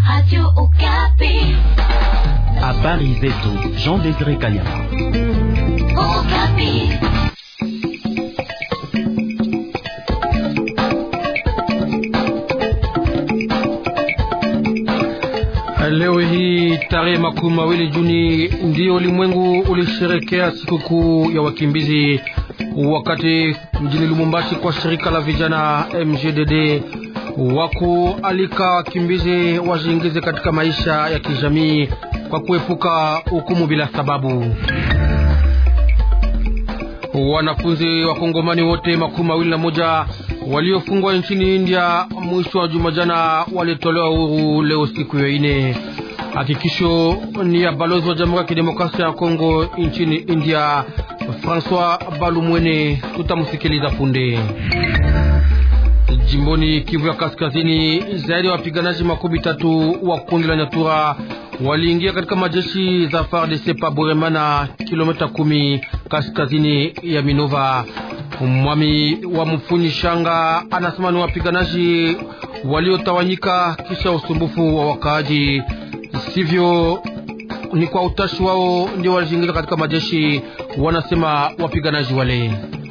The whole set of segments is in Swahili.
Habari zetu Jean Desire Kanyama. Leo hii tarehe makumi mawili Juni ndio ulimwengu ulisherekea sikukuu ya wakimbizi, wakati mjini Lumumbashi kwa shirika la vijana MGDD waku alika wakimbizi wajiingize katika maisha ya kijamii kwa kuepuka hukumu bila sababu. Wanafunzi wakongomani wote makumi mawili na moja waliofungwa nchini India mwisho wa juma jana walitolewa huru leo siku ya ine. Hakikisho ni ya balozi wa Jamhuri ya Kidemokrasia ya Kongo nchini India, Francois Balumwene. Tutamsikiliza punde. Jimboni Kivu ya Kaskazini, zaidi ya wapiganaji makumi tatu wa kundi la Nyatura waliingia katika majeshi za FARDC pa Buremana, kilomita kumi kaskazini ya Minova. Mwami wa Mfuni Shanga anasema ni wapiganaji waliotawanyika kisha usumbufu wa wakaaji, sivyo ni kwa utashi wao ndio walijiingiza katika majeshi, wanasema wapiganaji wale.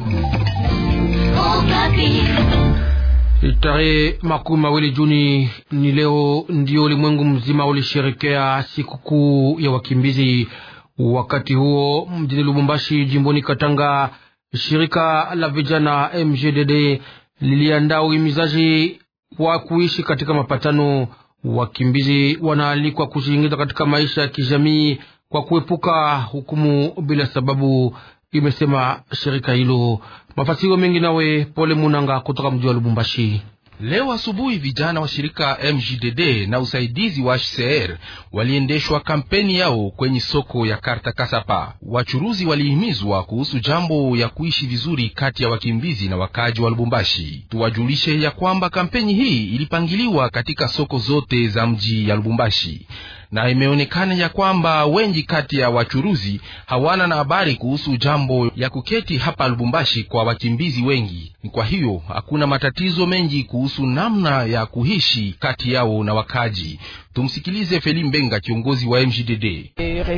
Tarehe makumi mawili Juni ni leo ndio ulimwengu mzima ulisherekea sikukuu ya wakimbizi. Wakati huo mjini Lubumbashi, jimboni Katanga, shirika la vijana MGDD liliandaa uhimizaji wa kuishi katika mapatano. Wakimbizi wanaalikwa kujiingiza katika maisha ya kijamii kwa kuepuka hukumu bila sababu, imesema shirika hilo. Mafasiro mengi nawe Pole Munanga kutoka mji wa Lubumbashi. Leo asubuhi vijana wa shirika MJDD na usaidizi wa HCR waliendeshwa kampeni yao kwenye soko ya Karta Kasapa. Wachuruzi walihimizwa kuhusu jambo ya kuishi vizuri kati ya wakimbizi na wakaji wa Lubumbashi. Tuwajulishe ya kwamba kampeni hii ilipangiliwa katika soko zote za mji ya Lubumbashi na imeonekana ya kwamba wengi kati ya wachuruzi hawana na habari kuhusu jambo ya kuketi hapa Lubumbashi kwa wakimbizi wengi. Ni kwa hiyo hakuna matatizo mengi kuhusu namna ya kuishi kati yao na wakaji. Tumsikilize Feli Mbenga, kiongozi wa MJDD.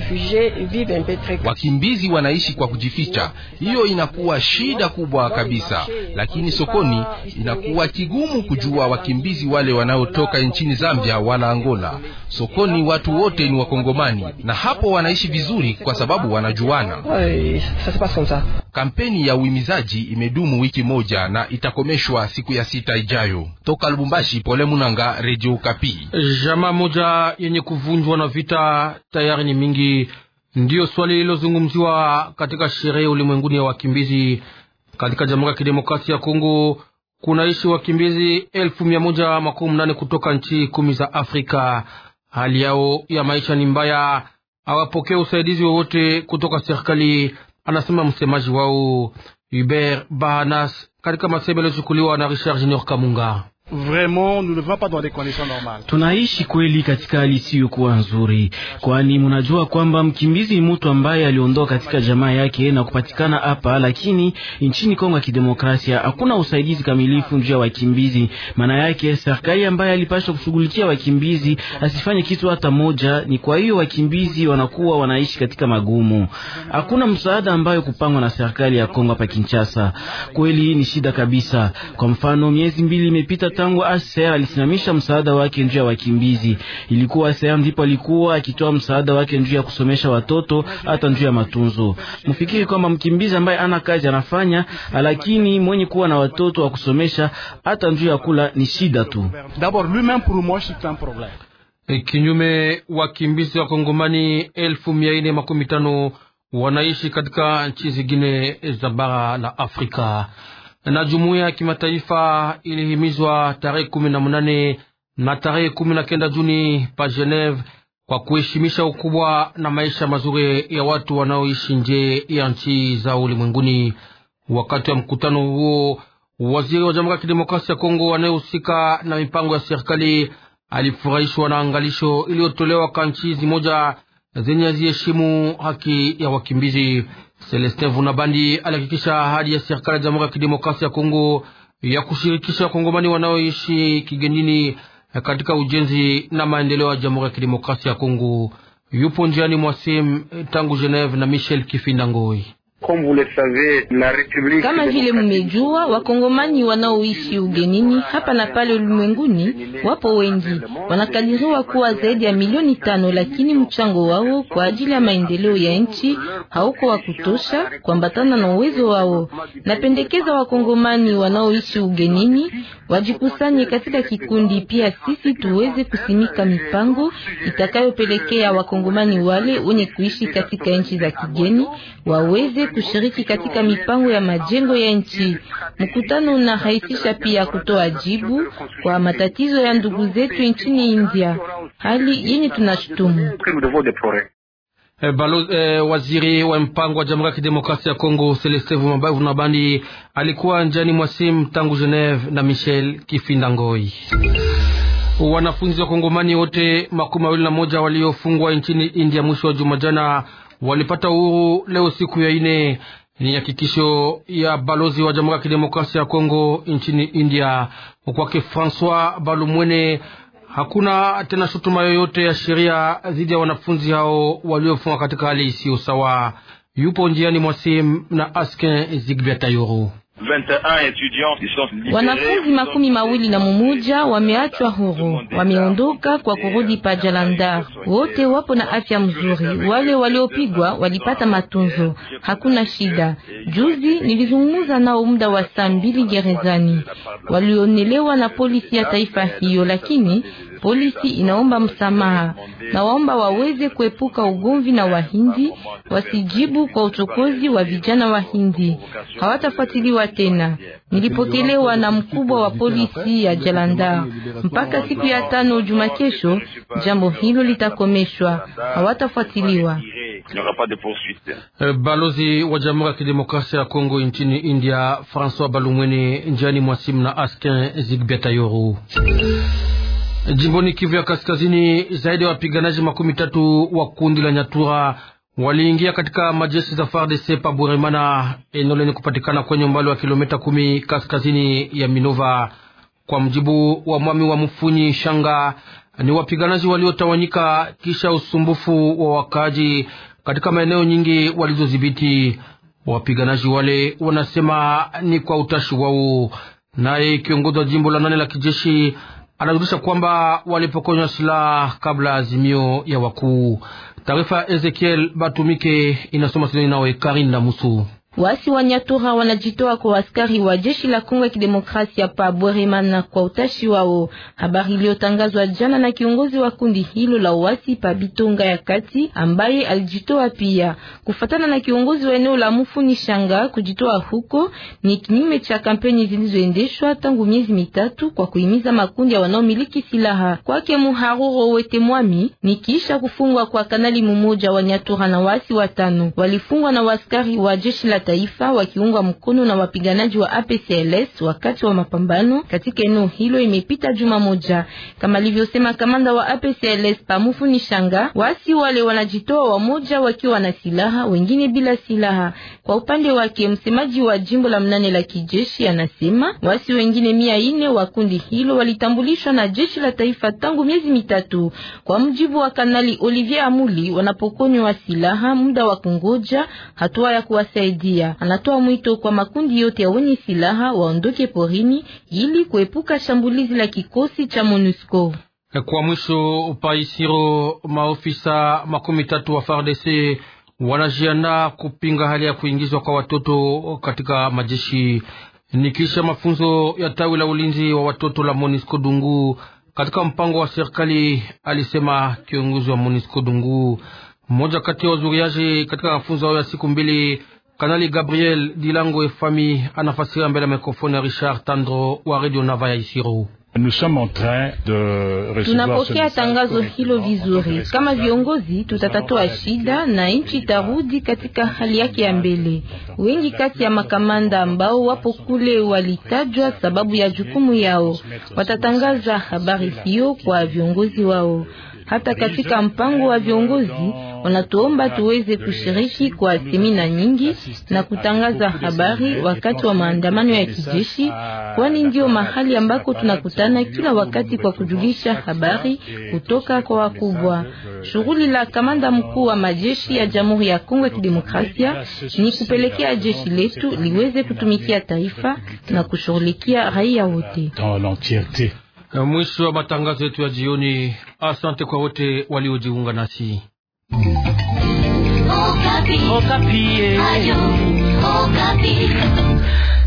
Wakimbizi wanaishi kwa kujificha, hiyo inakuwa shida kubwa kabisa, lakini sokoni inakuwa kigumu kujua wakimbizi wale wanaotoka nchini Zambia wala Angola. Sokoni watu wote ni Wakongomani na hapo wanaishi vizuri kwa sababu wanajuana. Kampeni ya uhimizaji imedumu wiki moja na itakomeshwa siku ya sita ijayo. Toka Lubumbashi, Pole Munanga, Radio Kapi. Jamaa moja yenye kuvunjwa na vita tayari ni mingi, ndiyo swali lilozungumziwa katika sherehe ulimwenguni ya wakimbizi. Katika Jamhuri ya Kidemokrasia ya Kongo kunaishi wakimbizi elfu mia moja makumi nane kutoka nchi kumi za Afrika. Hali yao ya maisha ni mbaya, hawapokee usaidizi wowote kutoka serikali, anasema msemaji wao Hubert Bahanas katika masemo yaliyochukuliwa na Richard Junior Kamunga. Vraiment, nous ne vivons pas dans des conditions normales. Tunaishi kweli katika hali isiyokuwa nzuri, kwani mnajua kwamba mkimbizi ni mtu ambaye aliondoka katika jamaa yake na kupatikana hapa, lakini nchini Kongo ya Kidemokrasia hakuna usaidizi kamilifu juu ya wakimbizi. Maana yake serikali ambaye alipaswa kushughulikia wakimbizi asifanye kitu hata moja. Ni kwa hiyo wakimbizi wanakuwa wanaishi katika magumu, hakuna msaada ambayo kupangwa na serikali ya Kongo hapa Kinshasa. Kweli ni shida kabisa. Kwa mfano, miezi mbili imepita tangu ACR alisimamisha msaada wake njuu ya wakimbizi. Ilikuwa ACR ndipo alikuwa akitoa msaada wake njuu ya kusomesha watoto hata njuu ya matunzo. Mfikiri kwamba mkimbizi ambaye ana kazi anafanya, lakini mwenye kuwa na watoto wa kusomesha hata njuu ya kula ni shida tu. D'abord, lui-même pour moi, c'est un problème. Kinyume, wakimbizi wa Kongomani elfu mia nne makumi tano wanaishi katika nchi zingine za bara la Afrika na jumuiya ya kimataifa ilihimizwa tarehe kumi na mnane na tarehe kumi na kenda Juni pa Geneve kwa kuheshimisha ukubwa na maisha mazuri ya watu wanaoishi nje ya nchi za ulimwenguni. Wakati wa mkutano huo, waziri wa Jamhuri ya Kidemokrasia ya Kongo anayehusika na mipango ya serikali alifurahishwa na angalisho iliyotolewa kwa nchi zimoja zenye ziheshimu haki ya wakimbizi. Celestin Vunabandi alihakikisha ahadi ya serikali ya Jamhuri ya Kidemokrasia ya Kongo ya kushirikisha wakongomani wanaoishi kigenini katika ujenzi na maendeleo ya Jamhuri ya Kidemokrasia ya Kongo. Yupo njiani mwasim tangu Geneve na Michel Kifinda Ngoi. Kama vile mmejua, wakongomani wanaoishi ugenini hapa na pale ulimwenguni wapo wengi, wanakadiriwa kuwa zaidi ya milioni tano, lakini mchango wao kwa ajili ya maendeleo ya nchi hauko wa kutosha kuambatana na uwezo wao. Napendekeza wakongomani wanaoishi ugenini wajikusanye katika kikundi, pia sisi tuweze kusimika mipango itakayopelekea wakongomani wale wenye kuishi katika nchi za kigeni waweze kushiriki katika mipango ya majengo ya nchi. Mkutano unarahisisha pia kutoa jibu kwa matatizo ya ndugu zetu nchini India, hali yenye tunashutumu. E, balo, e, waziri wa mpango wa Jamhuri ya Kidemokrasia ya Kongo Celeste Vunabandi alikuwa njani mwasim tangu Geneve na Michel Kifinda Ngoi. Wanafunzi wa Kongomani wote makumi mawili na moja waliofungwa nchini India mwisho wa juma jana walipata uhuru leo siku ya ine. Ni hakikisho ya balozi wa Jamhuri ya Kidemokrasia ya Kongo nchini India. Kwake Francois Balumwene, hakuna tena shutuma yoyote ya sheria dhidi ya wanafunzi hao waliofungwa katika hali isiyo sawa. Yupo njiani mwasim na Askin Zigbia Tayoro. Wanafunzi makumi mawili na mumoja wameachwa huru, wameondoka kwa kurudi pa Jalandhar. Wote wapo na afya mzuri, wale waliopigwa walipata matunzo, hakuna shida. Juzi nilizungumza nao muda wa saa mbili gerezani, walionelewa na polisi ya taifa hiyo, lakini polisi inaomba msamaha na waomba waweze kuepuka ugomvi na Wahindi, wasijibu kwa uchokozi wa vijana Wahindi, hawatafuatiliwa tena. Nilipokelewa na mkubwa wa polisi ya Jalandhar mpaka siku ya tano juma kesho, jambo hilo litakomeshwa, hawatafuatiliwa. Balozi wa Jamhuri ya Kidemokrasia ya Kongo nchini India François Balumwene njiani mwasimu na Askin Zigbiatayoru. Jimboni Kivu ya Kaskazini, zaidi ya wapiganaji makumi tatu wa kundi la Nyatura waliingia katika majeshi za FARDC pa Buremana, eneo lenye kupatikana kwenye umbali wa kilomita kumi kaskazini ya Minova. Kwa mjibu wa mwami wa Mfunyi Shanga, ni wapiganaji waliotawanyika kisha usumbufu wa wakaaji katika maeneo nyingi walizodhibiti. Wapiganaji wale wanasema ni kwa utashi wao. Naye kiongozi wa jimbo la nane la kijeshi anarudisha kwamba walipokonywa silaha kabla azimio ya wakuu. Taarifa ya Ezekiel Batumike inasoma sinoni nawe Karinda Musu. Wasi wa Nyatura wanajitoa kwa askari wa jeshi la Kongo ya Kidemokrasia pa Bweremana kwa utashi wao. Habari iliyotangazwa jana na kiongozi wa kundi hilo la wasi pa Bitonga ya kati, ambaye alijitoa pia. Kufatana na kiongozi wa eneo la Mufuni Shanga, kujitoa huko ni kinyume cha kampeni zilizoendeshwa tangu miezi mitatu kwa kuhimiza makundi ya wanaomiliki silaha. Kwake Muharuro Wete Mwami, ni kisha kufungwa kwa kanali mmoja wa Nyatura na wasi watano walifungwa na waskari wa jeshi la taifa wakiungwa mkono na wapiganaji wa APCLS wakati wa mapambano katika eneo hilo. Imepita juma moja, kama alivyosema kamanda wa APCLS Pamufu ni Shanga. Wasi wale wanajitoa, wamoja wakiwa na silaha, wengine bila silaha. Kwa upande wake, msemaji wa jimbo la mnane la kijeshi anasema wasi wengine mia ine wa kundi hilo walitambulishwa na jeshi la taifa tangu miezi mitatu. Kwa mjibu wa kanali Olivier Amuli, wanapokonywa silaha muda wa kungoja hatua ya kuwasaidia Anatoa mwito kwa makundi yote ya wenye silaha waondoke porini ili kuepuka shambulizi la kikosi cha MONUSCO. Kwa mwisho, Paisiro, maofisa makumi tatu wa FARDC wanajiandaa kupinga hali ya kuingizwa kwa watoto katika majeshi ni kisha mafunzo ya tawi la ulinzi wa watoto la MONUSCO Dungu katika mpango wa serikali, alisema kiongozi wa MONUSCO Dungu. Mmoja kati ya wazuriaji katika mafunzo hayo ya siku mbili Kanali Gabriel Dilango Efami anafasiria mbele ya mikrofoni ya Richard Tandro wa Radio Nava ya Isiro. Tunapokea tangazo hilo vizuri. Kama viongozi, tutatatua shida na nchi itarudi katika hali yake ya mbele. Wengi kati ya makamanda ambao wapo kule walitajwa sababu ya jukumu yao, watatangaza habari hiyo kwa viongozi wao. Hata katika mpango wa viongozi Wanatuomba tuweze kushiriki kwa semina nyingi na kutangaza habari wakati wa maandamano ya kijeshi, kwani ndio mahali ambako tunakutana kila wakati kwa kujulisha habari kutoka kwa wakubwa. Shughuli la kamanda mkuu wa majeshi ya Jamhuri ya Kongo ya Kidemokrasia ni kupelekea jeshi letu liweze kutumikia taifa na kushughulikia raia wote. Mwisho wa matangazo yetu ya jioni. Asante kwa wote waliojiunga nasi. Okapi. Okapi. Ayo, Okapi.